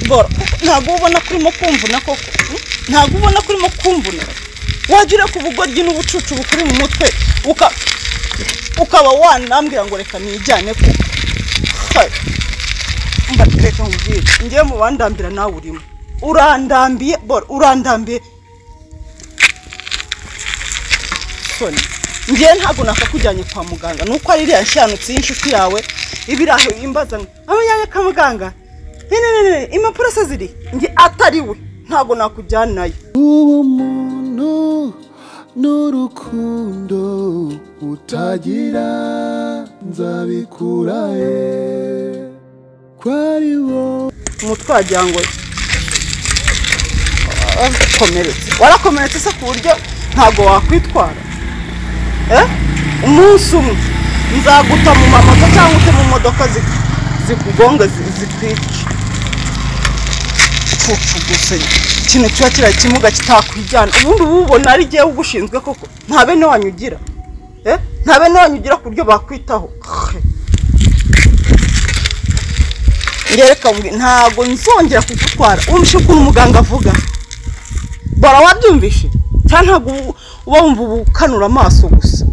boro ntabwo ubona ko urimo kumvuna koko ntabwo ubona ko urimo kumvuna wajya ku bugoryi n'ubucucu bukuri mu mutwe ukaba wanambwira ngo reka nijyane ko mbatereka nkubwire ngewe mu bandambira nawe urimo urandambiye boro urandambiye ngewe ntabwo nakakujyanye kwa muganga nuko ari iriya nshyanutsi y'inshuti yawe iba iri aho imbaza amajyanye ka muganga impapuro se ziri nge atari we ntabwo nakujyanayo uwo muntu n'urukundo utagira nzabikurahe kwari wowe umutwe wagira ngo warakomeretse warakomeretse se ku buryo ntabwo wakwitwara Eh? umunsi umwe nzaguta mu mamoto cyangwa ute mu modoka zi- zikugonga zi- zikwica cucu gusa ikintu kiba kiriya kimuga kitakwijyana ubundi uba ubona ari jyewe ugushinzwe koko nta bene wanyu ugira Eh? nta bene wanyu ugira ku buryo bakwitaho Khe. ngereka mbwi- ntabwo nzongera kugutwara wumvishe ukuntu muganga avuga bora wabyumvishe cyangwa ntabwo ubu- uba wumva ubu ukanura amaso gusa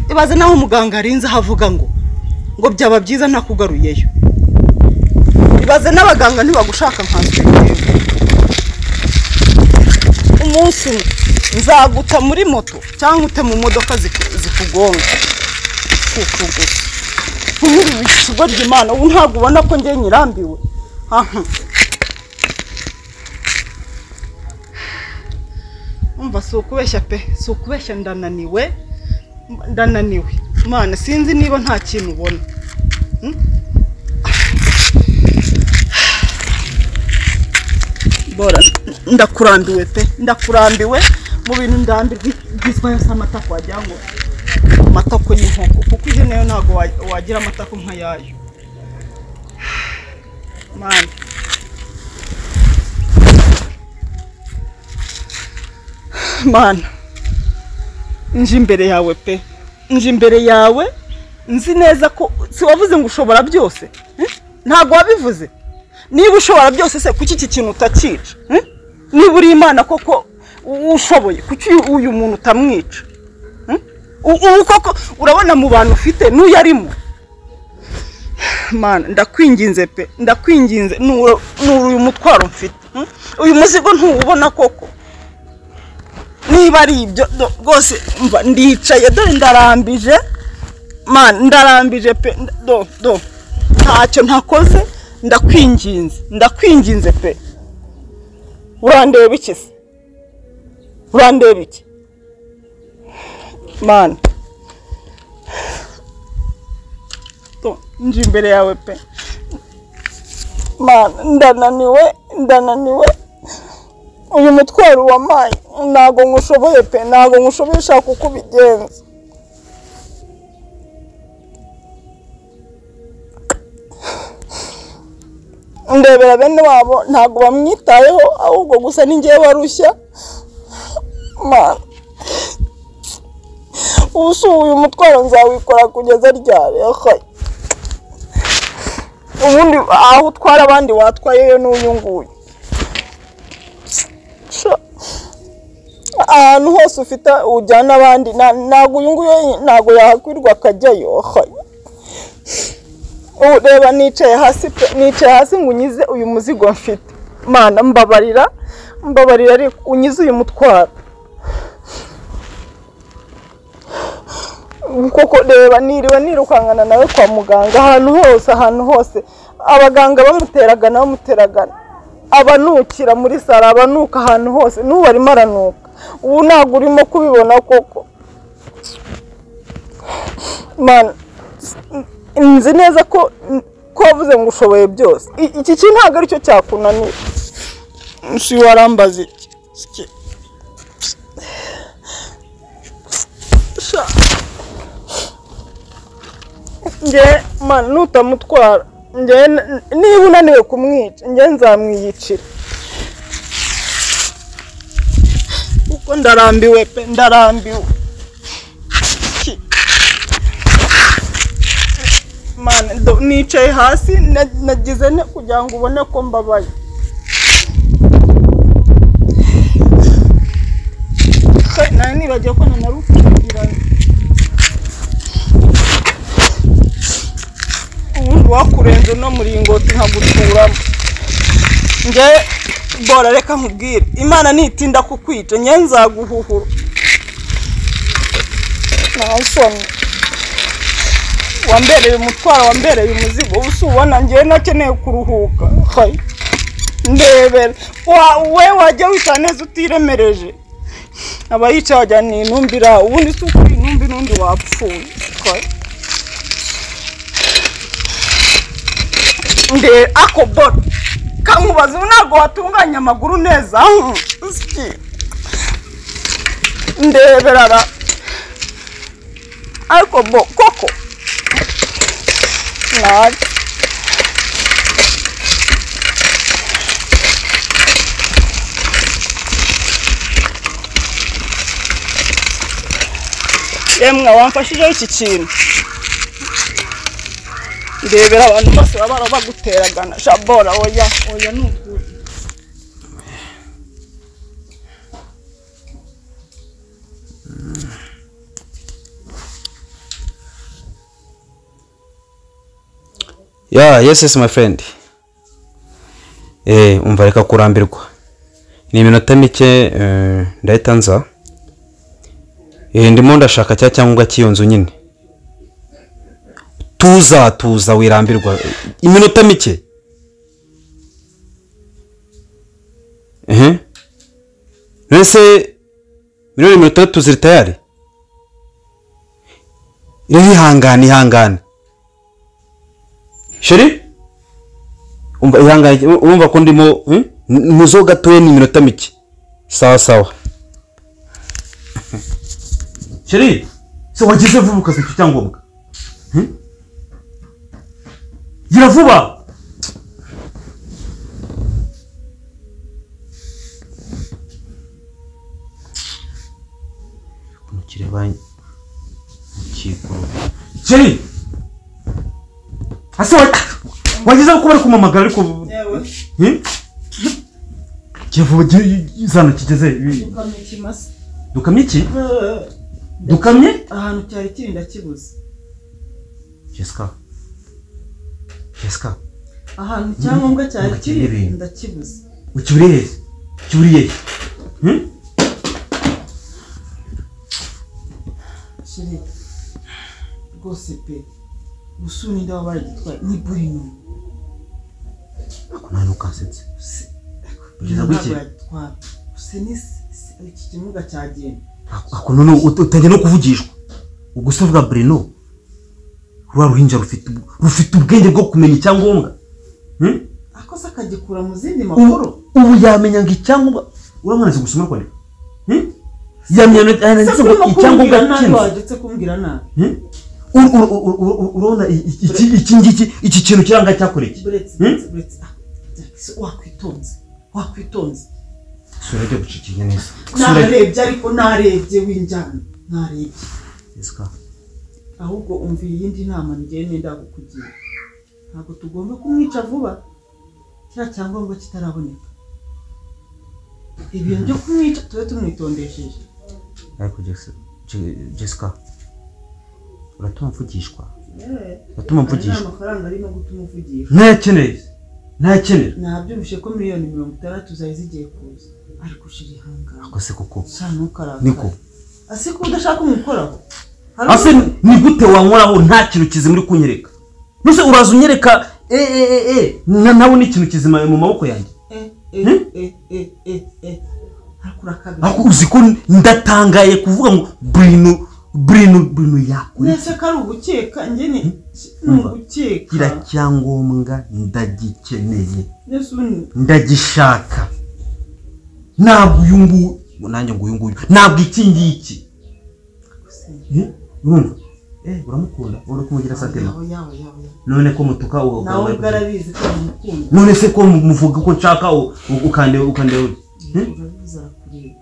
ibaze naho umuganga arinze aho avuga ngo ngo byaba byiza ntakugaruyeyo ibaze n'abaganga ntibagushaka nkanswe umunsi umwe nzaguta muri moto cyangwa ute mu modoka ziku- zikugonga kuko gusa nk'uri mu kigo ry'imana ubu ntabwo ubona ko njye nyirambiwe aha umva si ukubeshya pe si ukubeshya ndananiwe ndananiwe Mana sinzi niba nta kintu ubona Hmm? bora ndakurambiwe pe ndakurambiwe mu bintu ndambirwa igizwe yose amatako wagira ngo amatako y'inkoko kuko iyo nayo ntabwo wa- wagira amatako nk'ayayo Mana mana nje imbere yawe pe nje imbere yawe nzi neza ko si wavuze ngo ushobora byose eh? ntabwo wabivuze niba ushobora byose se kuki iki kintu utakica eh? niba uri imana koko u- ushoboye kuki uyu- uyu muntu utamwica eh? U- ubu koko urabona mu bantu ufite n'uyo arimo mana ndakwinginze pe ndakwinginze nura uyu mutwaro mfite eh? uyu muzigo ntuwubona koko niba ari ibyo do- rwose mva ndicaye dore ndarambije man ndarambije pe nda- do do ntacyo ntakoze ndakwinginze ndakwinginze pe urandeba iki se urandeba iki man do nje imbere yawe pe man ndananiwe ndananiwe uyu mutwaro wamaye ntabwo nkushoboye pe ntabwo nkushoboye ushaka uko ubigenza ndebera bene wabo ntabwo bamwitayeho ahubwo gusa ningewe barushya mana ubu si uyu mutwaro nzawikora kugeza ryari Ahayi. ubundi aho utwara abandi watwayeyo n'uyu nguyu Sha. ahantu hose ufite ujyana abandi na- ntabwo uyu nguyu ye- ntabwo yahakwirwa akajyayo Aha. Ubu reba nicaye hasi pe nicaye hasi ngo unyize uyu muzigo mfite mana mbabarira mbabarira ariko unyize uyu mutwaro koko reba niriwe nirukankana nawe kwa muganga ahantu hose ahantu hose abaganga bamuteragana bamuteragana abanukira muri saro abanuka ahantu hose n'ubu arimo aranuka ubu ntabwo urimo kubibona koko mana nzi neza ko ko wavuze ngo ushoboye byose I- iki kintu ntabwo aricyo cyakunanira si warambaza iki Iki- Sha. njye mana nutamutwara njye n- niba unaniwe kumwica njye nzamwiyicira kuko ndarambiwe pe ndarambiwe Ki- mana ndo- nicaye hasi na- nagize ne kugira ngo ubone ko mbabaye Hey, nari nibagiwe ko na narukubwiranye ubundi wakurenze no muringoti nkaguturamo nge bora reka nkubwire imana nitinda kukwica nge nzaguhuhura nta nsoni wambereye umutwaro wambereye umuzigo ubu si ubona ngewe nakeneye kuruhuka hayi ndebera Wa- we wajya wita neza utiremereje abayica wajya ni intumbira ubundi si ukuri intumbi n'undi wapfuye hayi nde ako bora kamubaza ubu ntabwo watunganya amaguru neza hmm, siki ndeberara ariko bo koko nabi yemwe wamfashijeho iki kintu ndebera abantu bose baba bari baguteragana shabora oya oya ni ukuri Yeah, yes yes my friend. Eh, umva reka kurambirwa. Ni iminota mike eh, ndahita nza. Eh, ndimo ndashaka cya cyangombwa cy'iyo nzu nyine. Tuza tuza wirambirwa. Iminota mike. Eh. Nese miliyoni mirongo itandatu ziri tayari. Rero ihangane ihangane. sheri umva ihangane urumva ko ndimo hmm? N- muzo gatoya ni iminota mike sawa sawa sheri se wagize vuba ukaza icyo cyangombwa Hmm? gira vuba kireba sheri ase wa- wagezeho kuba ari kumamagara ariko Hmm? kivuba gi- zano kigeze ibi- ukamye ikimasa dukamye iki dukamye ahantu cyari kiri ndakibuze jesica jesica ahantu icyangombwa cyari kiri Ibintu. ndakibuze ukiburiye hehe ukiburiye hehe Hmm? sheri rwose pe gusura inda waba baragitwaye ni burino ako nta ntukasetse Kugeza ntabwo bw'iki? yagitwara gusa ni si- si- iki kimuga cyagenda Ako- ako none ut- utangiye no kuvugishwa ubwo se uvuga breno rwa ruhinja rufite ubu- rufite ubwenge bwo kumenya icyangombwa Hmm? akoze akagikura mu zindi ubu makuru ubu yamenya ngo icyangombwa urabona azi gusoma no kwandika Hmm? yamenya se yanditse ngo kurimo icyangombwa kumbwira nabi cy'inzu wagetse kumbwira nabi Hmm? Ur- ur- ur- ur- ur- urabona i- i- iki iki ngiki iki kintu kiranga cyakoreye iki buretse Hmm? buretse buretse ah, se wakwitonze wakwitonze sura ajya gucikinya neza Sura ajya- narebye ariko narebye w'injyana narebye Jessica, ahubwo umvira iyindi nama ngewe nenda kukugira ntabwo tugomba kumwica vuba kiriya cyangombwa kitaraboneka ibintu byo kumwica tube tumwitondesheje ariko Jessica- Je- jessica uratuma mvugishwa uratuma mvugishwa amafaranga arimo gutuma uvugisha ntayakeneye ntayakenera nabyibushye ko miliyoni mirongo itandatu zari zigiye kuza ariko ushira ihangana ako se koko sha ntukarakare niko ase ko udashaka umukoraho Hari ase undi- ni gute wankoraho nta kintu kizima uri kunyereka mbese uraza unyereka e e e e na- nawe ni ikintu kizima mu maboko yanjye eh Hmm? eh eh eh eh eh harakura kabiri ariko uzi ko ndatangaye kuvuga ngo brino brino brino yakora iki? nese ko ari ugukeka njye ni ni Umva. kira ugukeka cyangombwa ndagikeneye nese ubu ndagishaka ntabwo uyu nguyu ngo nanjye ngo uyu nguyu ntabwo iki ngiki Eh, urumva eh uramukunda uri kumugira satema yawe yawe yawe yawe. none ko mutuka uwo nawe ugambaye ubwo arabizi ko amukunda none se ko mu- muvuga ko nshaka u- u- ukande ukande uri urabizi arakureba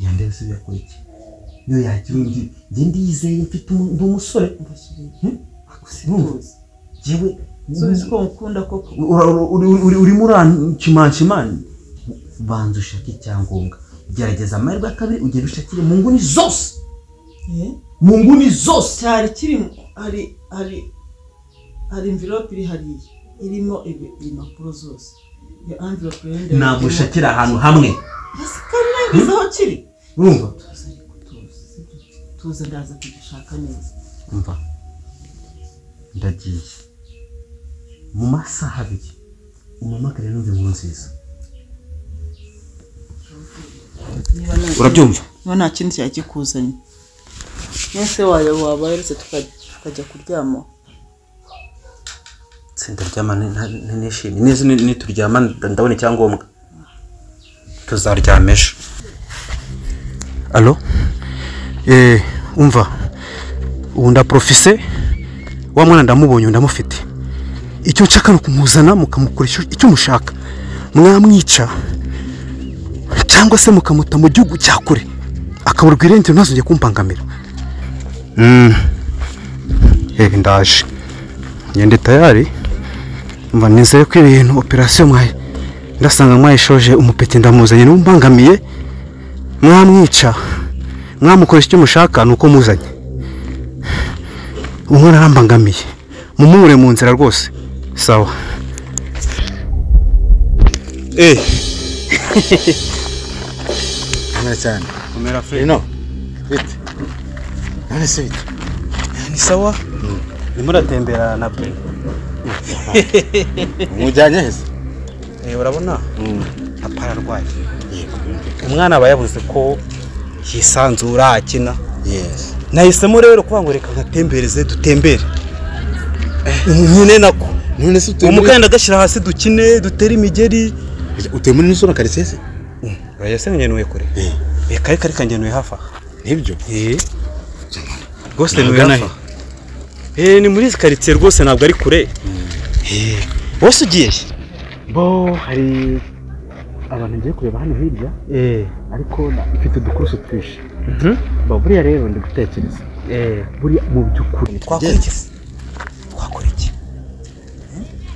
yande se yakora iki yo yakirungi nge ndizeye mfite umu- ndi umusore mbashyiriye Hmm? Ako sinzi jewe sinzi ko mukunda koko ura- ura- uri- uri- urimo uranshimanshimani banza ushake icyangombwa gerageza amahirwe ya kabiri ugenda ushakire mu nguni zose Eh? mu nguni zose cyari kirimo hari hari hari envelope iri hariya irimo ibi- impapuro zose iyo envelope yenda ntabwo ushakira ahantu hamwe asikanageze aho kiri urumva tuza ariko tuza sibyo? tuza ndaza kugishaka neza umva ndagiye mu masaha abiri umpamagare n'undi nkuru nziza Niba nta- urabyumva niba nta kindi cyakikuzanye mwese wayo wabaye uretse tuka- tukajya kuryama tsinda ryama nishimye neza nituryama ndabona icyangombwa tuzaryama ejo alo eh umva ubu ndaprofise wa mwana ndamubonye ubu ndamufite icyo nshaka ni ukumuzana mukamukora icyo- icyo mushaka mwamwica cyangwa se mukamuta mu gihugu cya kure akaburwa irengero ntazongere kumpangamira Mm. Eh, ndaje ngende tayari mba nizeye ko ibintu operasiyo mwaye ndasanga mwayishoje umupeti ndamuzanye niba umbangamiye mwamwica mwamukoresha icyo mushaka ni uko muzanye umwana arambangamiye mumubure mu nzira rwose sawa Eh. Mwana cyane. komera Ino. Bite. None se bite. ni sawa ndimo uratembera na bwe Umujyanye heza. urabona Mm. papa ararwaye Yego. umwana aba yabuze ko yisanzura akina Yes. nahisemo rero kuvuga ngo reka nkatembereze dutembere nyine nako None se uwo utuye muri mukandida agashyira hasi dukine dutere imigeri utuye muri nizona karitsiye se? urayase ngenuye kure Eh. reka reka reka ngenuye hafi aha Nibyo. rwose Ntabwo ngenuye ugana hafi aha Eh, ni muri izi karitsiye rwose ntabwo ari kure Eh, wose ugiye Bo hari abantu ngiye kureba hano hirya Eh, ariko na- mfite udukurusu twinshi. mhm. Bo buriya rero ndi gutekereza. Eh, Buriya mu by'ukuri twakora iki se? twakora iki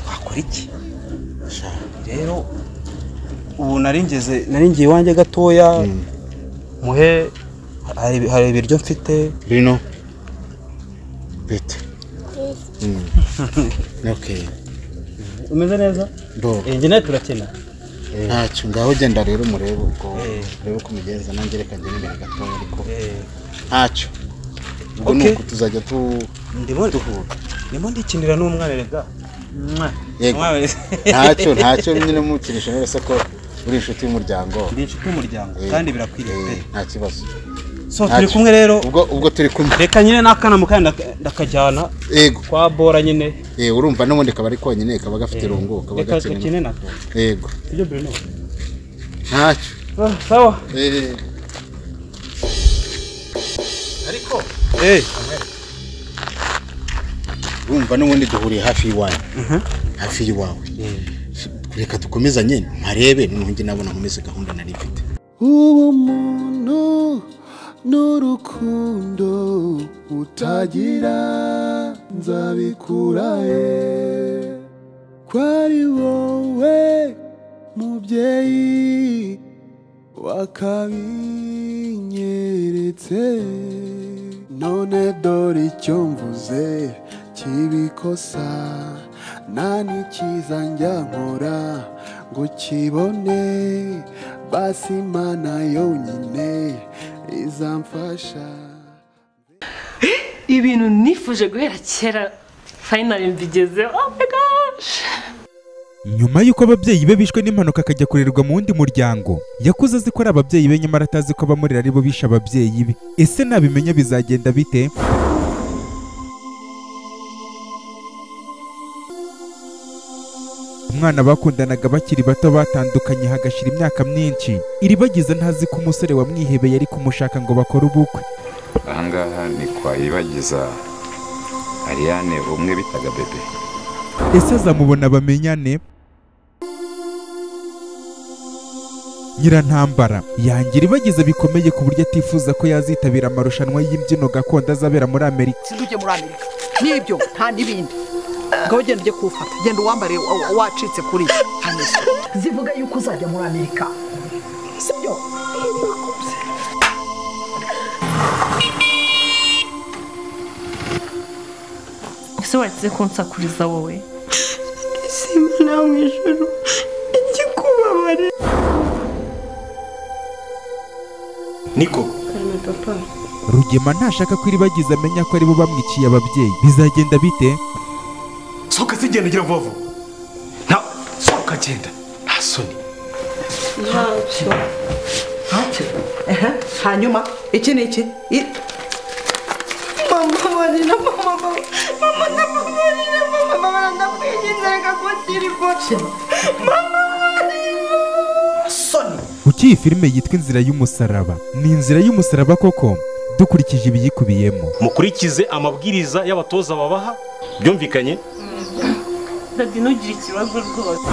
twakora iki rero ubu naringeze naringiye iwanjye gatoya muhe hari hari ibiryo mfite Bino. Bite. Mm. Okay. umeze neza Bo. njye nawe turakina ntacyo ngaho genda rero murebe ubwo Eh. urebe ko umugeza nanjye reka ngende imbere gatoya ariko ntacyo ubwo Okay. ni uku tuzajya tu ndimo duhura ndimo ndikinira n'umwana rega Yego. ntacyo ntacyo nyine mukinisha wese ko uri inshuti y'umuryango ndi inshuti y'umuryango Eh, kandi birakwiriye pe eh, nta kibazo so ntacyo. turi kumwe rero ubwo ubwo turi kumwe reka nyine n'akana mu kandi ndakajyana yego kwa bora nyine eh, urumva n'ubundi kaba ari konyine kaba gafite irungu kaba reka gakene gakine nako yego ibyo bruno ntacyo Ah, sawa Eh. eh urumva n'ubundi duhuriye hafi y'iwanyu hafi y'iwawe reka dukomezanye mparebe noneho njye nabona nkomeze gahunda nari mfite ubumuntu n'urukundo utagira nzabikurahe kwari wowe mubyeyi wakabinyeretse none dore icyo mvuze kibikosa nta n'ikiza njya nkora ngo kibone basi imana yonyine izamfasha ibintu nifuje guhera kera fayinali mbigezeho oh my gosh nyuma y'uko ababyeyi be bishwe n'impanuka akajya kurerwa mu wundi muryango yakuze azi ko ari ababyeyi be nyamara atazi ko abamurera ari bo bishe ababyeyi be ese nabimenya bizagenda bite umwana bakundanaga bakiri bato batandukanye hagashira imyaka myinshi iribagiza ntazi ko umusore wamwihebeye ari kumushaka ngo bakore ubukwe ahangaha ni kwa yibagiza ariane umwe bitaga bebe ese azamubona bamenyane nyirantambara yangira ibagize bikomeye ku buryo atifuza ko yazitabira amarushanwa y'imbyino gakondo azabera muri amerika sinzujye muri amerika n'ibyo nta n'ibindi ngaho genda ujye kuwufata genda uwambare wa- wa- wacitse kuri yo Hamisa. zivuga yuko uzajya muri amerika sibyo ese wagize kunsakuriza wowe simana mu ijoro igikubabare niko karame papa rugema ntashaka ko iribagiza amenya ko aribo bamwiciye ababyeyi bizagenda bite sohoka zigenda ugira vuba vuba nta sohoka genda nta soni ntacyo Ehe, hanyuma iki ni iki I- mama barira mama mama mama ndakubarira mama mama ndakwinginze reka kwakira ifoto mama barira soni kuki iyi filime yitwa inzira y'umusaraba ni inzira y'umusaraba koko dukurikije ibiyikubiyemo mukurikize amabwiriza y'abatoza babaha byumvikanye dadi ntugire ikibazo rwose